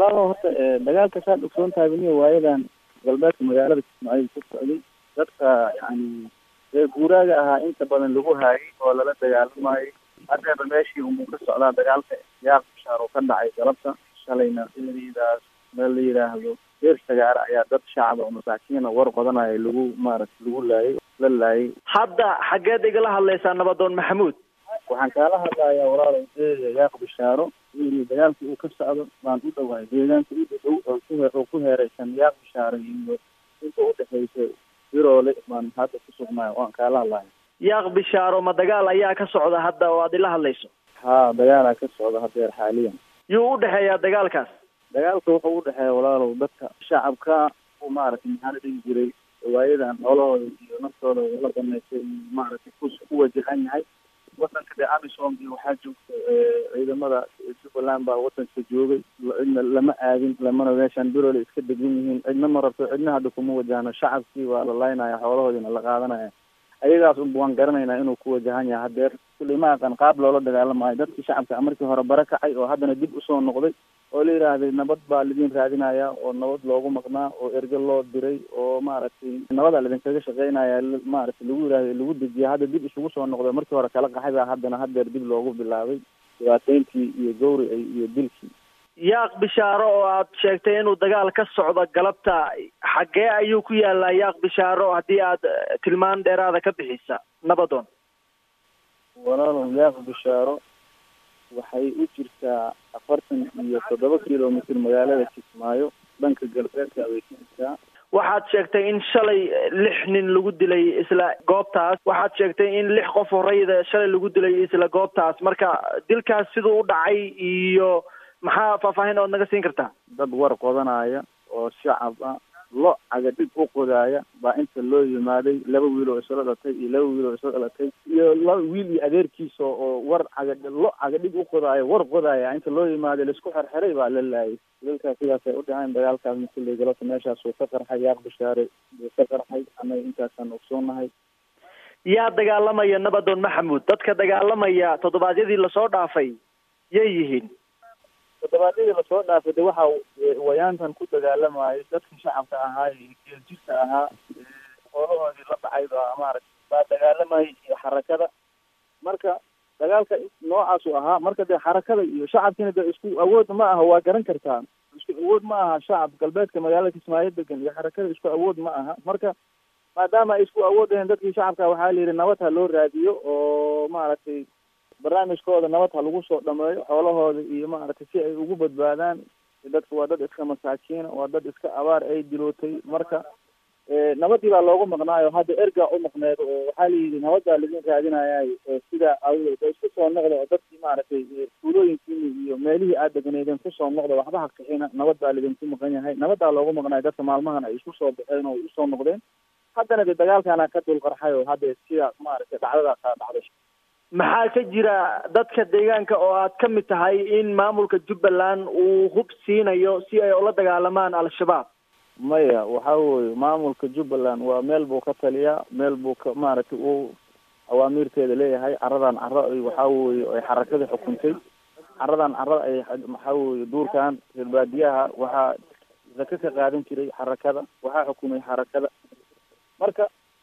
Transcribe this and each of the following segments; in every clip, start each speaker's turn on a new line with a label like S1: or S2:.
S1: walaalo horta dagaalka saad ogsoon tahay beniya waayadan galbeedka magaalada kismaayo ku socday dadka yani reer guuraaga ahaa inta badan lagu haayay oo lala dagaalamayay haddeeba meeshii unbuu ka socdaa dagaalka yaaq bishaar oo ka dhacay galabta shalayna eridaas meel la yidhaahdo reer sagaara ayaa dad shacab oo masaakiina war qodanaya lagu maaragta lagu laayay la laayay
S2: hadda xaggeed igala hadlaysaa nabadoon maxamuud
S1: waxaan kaala hadlayaa walaalow deega yaaq bishaaro in dagaalka uu ka socdo baan u dhawaay deegaanka u dhow oo ku oo ku heeraysan yaaq bishaaro iyo inta udhexaysa biroole baan hadda ku sugnaay waan kaala hadlaya
S2: yaaq bishaaro ma dagaal ayaa ka socda hadda oo aad ila hadlayso
S1: haa dagaalaa ka socda haddeer xaaliyan
S2: yuu u dhexeeyaa dagaalkaas
S1: dagaalka wuxuu udhexeeya walaalow dadka shacabka u maaragtay maxaa la dhihi jiray waayadan xoolahooda iyo naftooda la banaystay maaragtay ku ku wajahan yahay wadanka dee amisom iyo waxaa joogta ciidamada jubbaland baa wadanka joogay cidna lama aadin lamana meeshaan birole iska degan yihiin cidna ma rabto cidna hadda kuma wajahno shacabkii waa la laynaya xoolahoodiina la qaadanaya ayagaas unba waan garanaynaa inuu ku wajahan yahay hadeer kulli ma aqan qaab loola dagaalamayo dadkii shacabka markii hore bara kacay oo haddana dib usoo noqday oo la yidhaahday nabad baa lidin raadinaya oo nabad loogu maqnaa oo erge loo diray oo maaragtay nabadaa lidinkaga shaqeynaya maaragtay lagu yidhahday lagu dejiya hadda dib isugu soo noqday markii hore kala qaxay baa haddana hadeer dib loogu bilaabay dhibaateyntii iyo gawri iyo dilkii
S2: yaaq bishaaro oo aad sheegtay inuu dagaal ka socdo galabta xaggee ayuu ku yaalaa yaaq bishaaro haddii aad tilmaan dheeraada ka bixisa nabadoon
S1: walaalow yaaq bishaaro waxay u jirtaa afartan iyo toddoba kilomitr magaalada kismaayo dhanka galbeedka way ka jirtaa
S2: waxaad sheegtay in shalay lix nin lagu dilay isla goobtaas waxaad sheegtay in lix qof horeyda shalay lagu dilay isla goobtaas marka dilkaas siduu u dhacay iyo maxaa faahfaahin ood naga siin kartaa
S1: dad war qodanaya oo shacab ah lo cagadhig u qodaaya baa inta loo yimaaday laba wiil oo isla dhalatay iyo laba wiil oo isla dhalatay iyo laba wiil iyo adeerkiisa oo war cagad lo cagadhig u qodaaya war qodaaya inta loo yimaaday laisku xerxeray baa la laayay dalkaas sidaasay u dhaceen dagaalkaas makuley galabta meeshaas uu ka qarxay yaaq bishaare uu ka qarxay annaga intaasaan ogsoonahay
S2: yaa dagaalamaya nabadoon maxamuud dadka dagaalamaya toddobaadyadii lasoo dhaafay yay yihiin
S1: toddobaadyadii lasoo dhaafay de waxa wayaantan ku dagaalamayo dadkii shacabka ahaa geeljirka ahaa xoolahoodii la dhacay baa maaragta baa dagaalamayay iyo xarakada marka dagaalka noocaasu ahaa marka dee xarakada iyo shacabkiina de isku awood ma aha waa garan kartaa isku awood ma aha shacab galbeedka magaalada kismaayo degan iyo xarakada isku awood ma aha marka maadaama ay isku awood aheen dadkii shacabka waxaa la yidhi nabad ha loo raadiyo oo maaragtay barnaamijkooda nabad ha lagu soo dhameeyo xoolahooda iyo maaragtay si ay ugu badbaadaan dadka waa dad iska masaakiina waa dad iska abaar ay dilootay marka nabadii baa loogu maqnaayo hadda ergaa u maqneed oo waxaa layidhi nabad baa lidin raadinayay sidaa awgeed oo isku soo noqda oo dadkii maaragtay tuulooyinkiini iyo meelihii aad deganeydeen kusoo noqda waxba ha kixina nabad baa lidinku maqan yahay nabadaa loogu maqnaayo dadka maalmahan ay isku soo baxeen oo usoo noqdeen haddana de dagaalkaana ka dul qarxay oo hadda sidaa maaragtay dhacdadaasaa dhacday
S2: maxaa ka jira dadka deegaanka oo aad ka mid tahay in maamulka jubbaland uu hub siinayo si ay ula dagaalamaan al-shabaab
S1: maya waxa weye maamulka jubbaland waa meel buu ka taliyaa meel buu ka maaragtay uu awaamiirteeda leeyahay caradan caro ay waxa weye ay xarakada xukuntay caradan caro ay waxa weye duurkan reer baadiyaha waxaa zaka ka qaadan jiray xarakada waxaa xukumay xarakada marka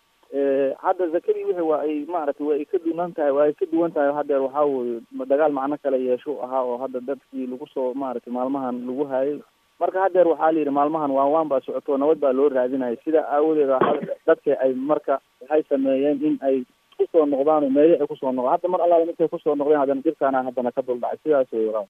S1: hadda zakadii wixii waa ay maaragtay waa ay ka duwan tahay waa ay ka duwan tahay hadeer waxaa weye dagaal macno kale yeesho ahaa oo hadda dadkii lagu soo maaragtay maalmahan lagu hayay marka hadeer waxaa la yidhi maalmahan waan waan baa socoto nabad baa loo raadinaya sidaa aawadeeda dadka ay marka waxay sameeyeen in ay kusoo noqdaan oo meeli ay kusoo noqdaan hadda mar allaala markay kusoo noqdeen haddana jirkaana haddana ka duldhacay sidaas wey walaa